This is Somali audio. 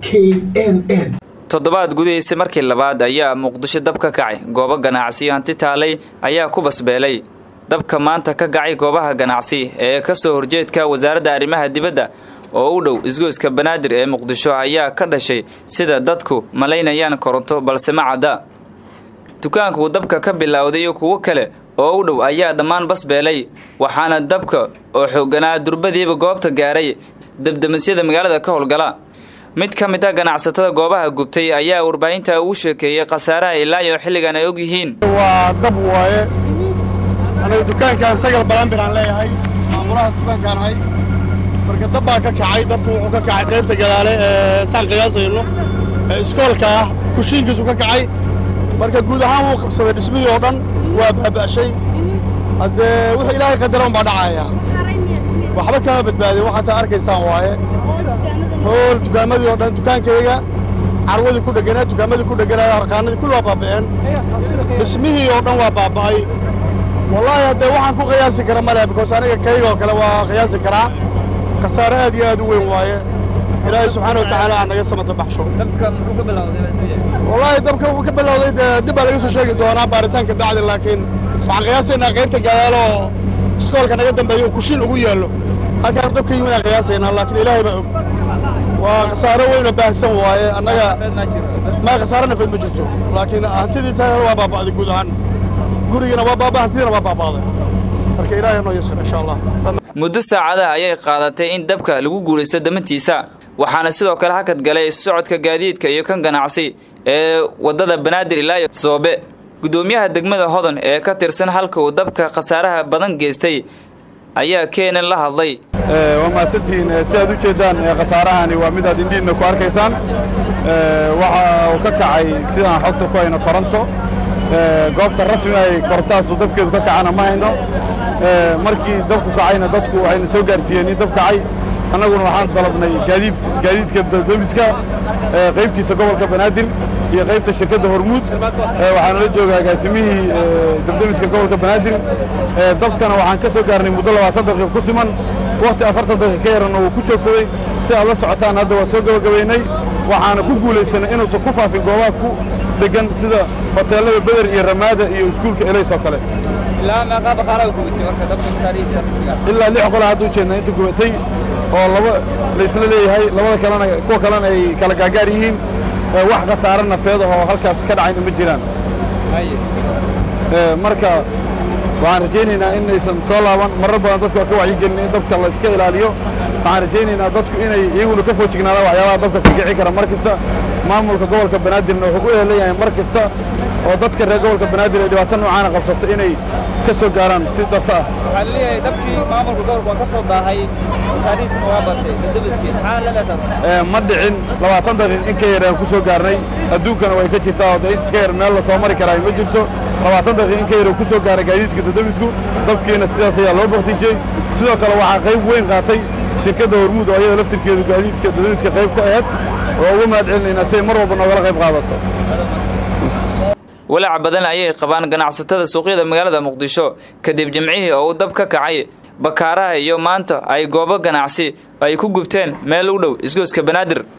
n n toddobaad gudihiisa markii labaad ayaa muqdisho dab ka kacay goobo ganacsiyo hanti taalay ayaa ku basbeelay dabka maanta ka kacay goobaha ganacsi ee ka soo horjeedka wasaaradda arrimaha dibadda oo u dhow isgoyska banaadir ee muqdisho ayaa ka dhashay sida dadku malaynayaan koronto balse ma cadda dukaankuu dabka ka bilowday iyo kuwo kale oo u dhow ayaa dhammaan basbeelay waxaana dabka oo xooganaa durbadiiba goobta gaaray debdemisyada magaalada ka howlgala mid ka mid a ganacsatada goobaha gubtay ayaa warbaahinta ugu sheekeeyey khasaaraha ilaa iyo xilligan ay og yihiin waa dab waaye anaga dukaankaan sagal balanbir aan leeyahay maamulahaas dukaankaan ahay marka dab baa ka kacay dabku wuxuu ka kacay qaybta gadaale ee saan qiyaasayno ee iskoolka ah kushiinkiisu ka kacay marka guud ahaan wuu qabsaday dhismihii oo dhan waa baaba'shay haddee wixii ilaahay qadaran baa dhacaya waxba kama badbaadin waxaasaa arkaysaan waaye hool dukaamadii oo dhan dukaankayga carwadii ku dheganaa dukaamadii ku dheganaa harqaanadii kulli waa baaba'een dhismihii oo dhan waa baaba'ay wallaahi haddee waxaan ku qiyaasi kara male bikoos aniga kayga oo kale waa qiyaasi karaa khasaare aad iyo aad u weyn waaye ilaahay subxaana watacaala ha naga samata baxsho wallaahi dabka uu ka bilowday dee dib baa laga soo sheegi doonaa baaritaanka bacdi laakiin waxaan qiyaasaynaa qaybta gadaalo oo iskoolka naga dambeeya uu kushiin ugu yaallo halkaan dabka yimid aan qiyaasaynaa laakiin ilaahay baa og waa khasaaro weyn oo baahsan waaye annaga ma khasaaro nafeed ma jirto laakiin hantidiisa waa baaba'day guud ahaan gurigina waa baaba hantidina waa baaba'day marka ilaahay noo yasir insha allah muddo saacadaha ayay qaadatay in dabka lagu guulaysto damantiisa waxaana sidoo kale hakad galay socodka gaadiidka iyo kan ganacsi ee waddada banaadir ilaa iyo soobe guddoomiyaha degmada hodan ee ka tirsan halka uu dabka khasaaraha badan geystay ayaa keenan la hadlay waa mahadsantihiin si aad u jeeddaan khasaarahani waa mid aad indhiinna ku arkaysaan waxa uu ka kacay sidaan xogta ku hayno koronto goobta rasmiga ay korontahaasu dabkeedu ka kacana ma hayno markii dabku kacayna dadku waxayna soo gaarsiiyeen in dab kacay annaguna waxaan dalabnay gaadiid gaadiidka dabdemiska qaybtiisa gobolka banaadir iyo qaybta shirkadda hormuud waxaana la jooga agaasimihii dabdemiska gobolka banaadir dabkana waxaan ka soo gaarnay muddo labaatan daqiiqo ku siman wakhti afartan daqiiq ka yaranna wuu ku joogsaday si aad la socotaan hadda waa soo gabagabaynay waxaana ku guulaysanay inuusan ku faafin goobaha ku dhegan sida hoteellada beder iyo ramaada iyo iskuulka elays oo kale ilaa lix qola hadda u jeednaa inta gubatay oo laba laysla leeyahay labada kalena kuwa kalena ay kala gaagaar yihiin wax khasaare nafeed oo halkaas ka dhacayna ma jiraan marka waxaan rajaynaynaa inaysan soo laaban marar badan dadka waa ka wacyigelin in dabka la iska ilaaliyo waxaan rajaynaynaa dadku inay iyaguna ka foojignaadaan waxyaabaha dabka ka kici kara mar kasta maamulka gobolka banaadirna wuxuu u ehelan yahay mar kasta oo dadka reer gobolka banaadir ay dhibaato noocaana qabsato inay ka soo gaaraan si dhaqso ah waxaa laleeyahay dabkii maamulka gobolka waa ka soo daahay khasaarihiisna waa batay dadabaskii maxaa la leetaas ma dhicin labaatan daqiiq in ka yar aan ku soo gaarnay adduunkana way ka jirtaa oo intas ka yar meel la soo mari karaa ma jirto labaatan daqiiq in ka yar uu ku soo gaaray gaadiidka dadabisku dabkiina sidaas ayaa loo baktijiyey sidoo kale waxaa qayb weyn qaatay shirkadda hormuud oo ayada laftirkeedu gaadiidka dadabiska qayb ku aheyd oo uga mahad celinaynaa si ay mar walba noogala qayb qaadato walaac badan ayay qabaan ganacsatada suuqyada magaalada muqdisho kadib jimcihii oo uu dab ka kacay bakaaraha iyo maanta ay goobo ganacsi ay ku gubteen meel u dhow isgoyska banaadir